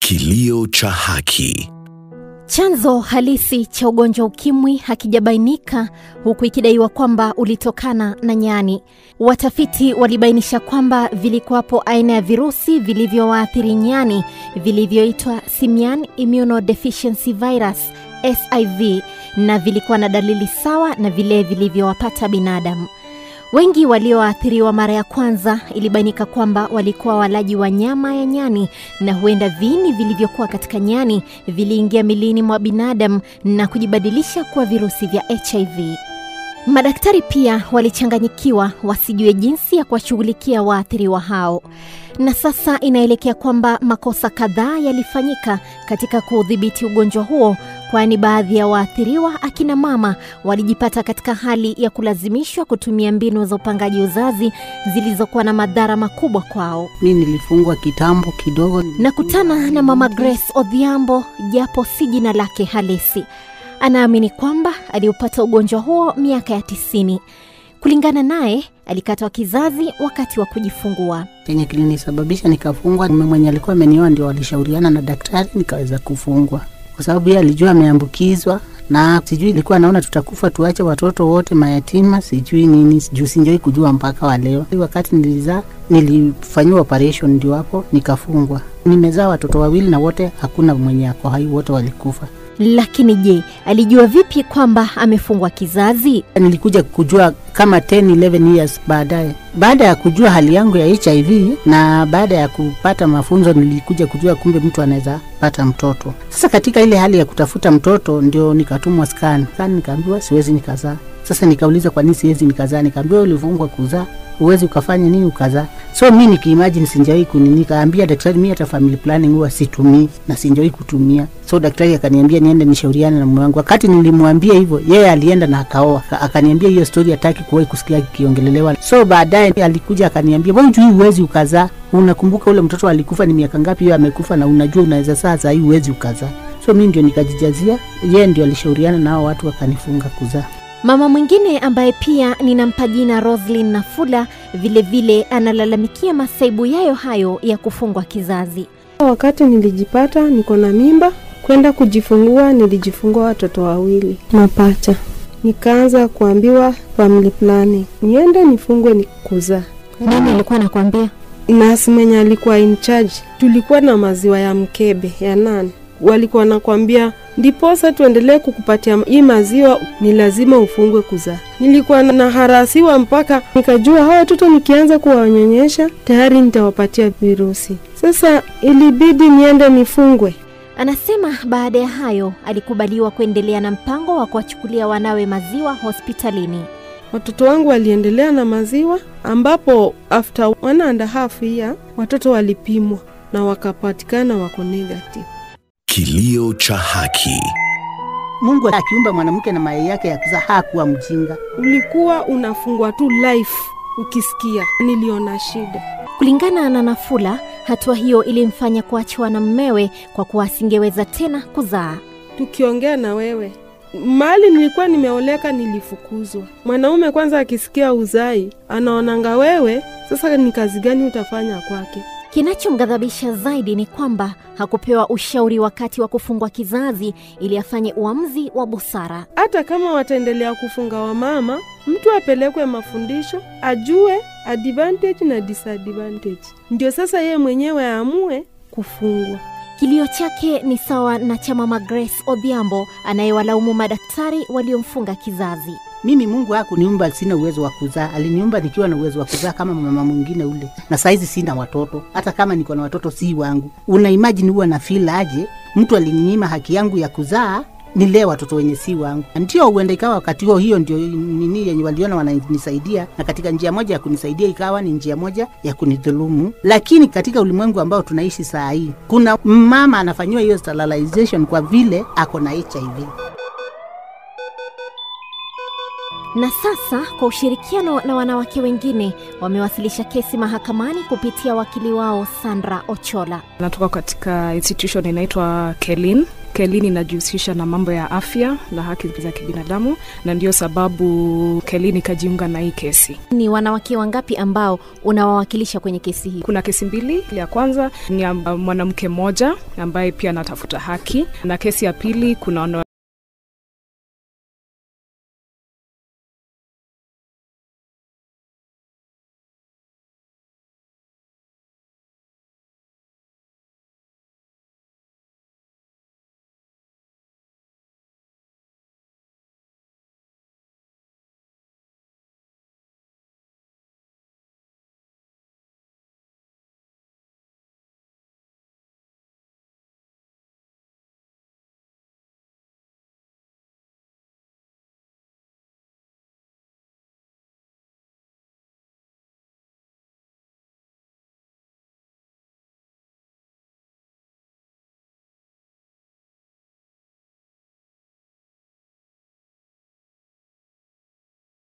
Kilio cha haki. Chanzo halisi cha ugonjwa ukimwi hakijabainika huku ikidaiwa kwamba ulitokana na nyani. Watafiti walibainisha kwamba vilikuwapo aina ya virusi vilivyowaathiri nyani vilivyoitwa Simian Immunodeficiency Virus SIV na vilikuwa na dalili sawa na vile vilivyowapata binadamu. Wengi walioathiriwa mara ya kwanza ilibainika kwamba walikuwa walaji wa nyama ya nyani na huenda viini vilivyokuwa katika nyani viliingia milini mwa binadamu na kujibadilisha kuwa virusi vya HIV. Madaktari pia walichanganyikiwa wasijue jinsi ya kuwashughulikia waathiriwa hao, na sasa inaelekea kwamba makosa kadhaa yalifanyika katika kuudhibiti ugonjwa huo, kwani baadhi ya waathiriwa akina mama walijipata katika hali ya kulazimishwa kutumia mbinu za upangaji uzazi zilizokuwa na madhara makubwa kwao. mi nilifungwa kitambo kidogo Nakutana na mama Grace Odhiambo, japo si jina lake halisi. Anaamini kwamba aliupata ugonjwa huo miaka ya tisini. Kulingana naye, alikatwa kizazi wakati wa kujifungua. chenye kilinisababisha nikafungwa mume mwenye alikuwa amenioa ndio walishauriana na daktari nikaweza kufungwa kwa sababu yeye alijua ameambukizwa na sijui ilikuwa naona tutakufa tuache watoto wote mayatima sijui nini juu sinjoi kujua mpaka wa leo wakati nilizaa nilifanyiwa operation ndio hapo nikafungwa nimezaa watoto wawili na wote hakuna mwenye ako hai wote walikufa Lakini je, alijua vipi kwamba amefungwa kizazi? nilikuja kujua kama 10 11 years baadaye baada ya kujua hali yangu ya hiv na baada ya kupata mafunzo nilikuja kujua kumbe mtu anaweza pata mtoto sasa katika ile hali ya kutafuta mtoto ndio nikatumwa scan scan nikaambiwa siwezi nikazaa sasa nikauliza kwa nini siwezi nikazaa nikaambiwa ulifungwa kuzaa huwezi ukafanya nini ukazaa so mi nikiimagine sinjawai kunini nikaambia daktari mi hata family planning huwa situmii na sinjawai kutumia so daktari akaniambia niende nishauriane na mume wangu wakati nilimwambia hivyo yeye alienda na akaoa Aka- akaniambia hiyo story hataki kuwahi kusikia kiongelelewa so baadaye alikuja akaniambia wewe jui huwezi ukazaa unakumbuka ule mtoto alikufa ni miaka ngapi hiyo amekufa na unajua unaweza saa saa hii huwezi ukazaa so mi ndio nikajijazia yeye ndio alishauriana na hao watu wakanifunga kuzaa Mama mwingine ambaye pia ninampa jina Roslyn Nafula vilevile analalamikia masaibu yayo hayo ya kufungwa kizazi. Wakati nilijipata niko na mimba, kwenda kujifungua, nilijifungua watoto wawili mapacha. Nikaanza kuambiwa family planning, niende nifungwe ni kuzaa. Nani alikuwa anakuambia? Nasi mwenye alikuwa in charge, tulikuwa na maziwa ya mkebe ya nani, walikuwa nakwambia ndiposa tuendelee kukupatia hii maziwa ni lazima ufungwe kuzaa. Nilikuwa na harasiwa mpaka nikajua hawa watoto nikianza kuwanyonyesha tayari nitawapatia virusi. Sasa ilibidi niende nifungwe. Anasema baada ya hayo alikubaliwa kuendelea na mpango wa kuwachukulia wanawe maziwa hospitalini. Watoto wangu waliendelea na maziwa, ambapo after one and a half year watoto walipimwa na wakapatikana wako negative. Kilio cha haki. mungu akiumba mwanamke na mayai yake ya kuzaa hakuwa mjinga Ulikuwa unafungwa tu life, ukisikia niliona shida. Kulingana na Nafula, hatua hiyo ilimfanya kuachiwa na mmewe kwa kuwa asingeweza tena kuzaa. tukiongea na wewe mahali nilikuwa nimeoleka nilifukuzwa mwanaume kwanza akisikia uzai anaonanga wewe sasa ni kazi gani utafanya kwake Kinachomghadhabisha zaidi ni kwamba hakupewa ushauri wakati wa kufungwa kizazi ili afanye uamuzi wa busara. hata kama wataendelea kufunga wamama mtu apelekwe mafundisho ajue advantage na disadvantage ndio sasa yeye mwenyewe aamue kufungwa Kilio chake ni sawa na cha mama Grace Odhiambo anayewalaumu madaktari waliomfunga kizazi. mimi mungu hakuniumba sina uwezo wa kuzaa aliniumba nikiwa na uwezo wa kuzaa kama mama mwingine ule na saizi sina watoto hata kama niko na watoto si wangu una imagine huwa na feel aje mtu alininyima haki yangu ya kuzaa nilee watoto wenye si wangu ndio huenda ikawa wakati huo hiyo ndio nini yenye waliona wananisaidia na katika njia moja ya kunisaidia ikawa ni njia moja ya kunidhulumu lakini katika ulimwengu ambao tunaishi saa hii kuna mama anafanyiwa hiyo sterilization kwa vile ako na hiv Na sasa kwa ushirikiano na wanawake wengine wamewasilisha kesi mahakamani kupitia wakili wao Sandra Ochola. natoka katika institution inaitwa kelin Kelin inajihusisha na mambo ya afya na haki za kibinadamu, na ndio sababu Kelin ikajiunga na hii kesi. Ni wanawake wangapi ambao unawawakilisha kwenye kesi hii? Kuna kesi mbili. Ya kwanza ni ya mwanamke mmoja ambaye pia anatafuta haki, na kesi ya pili kuna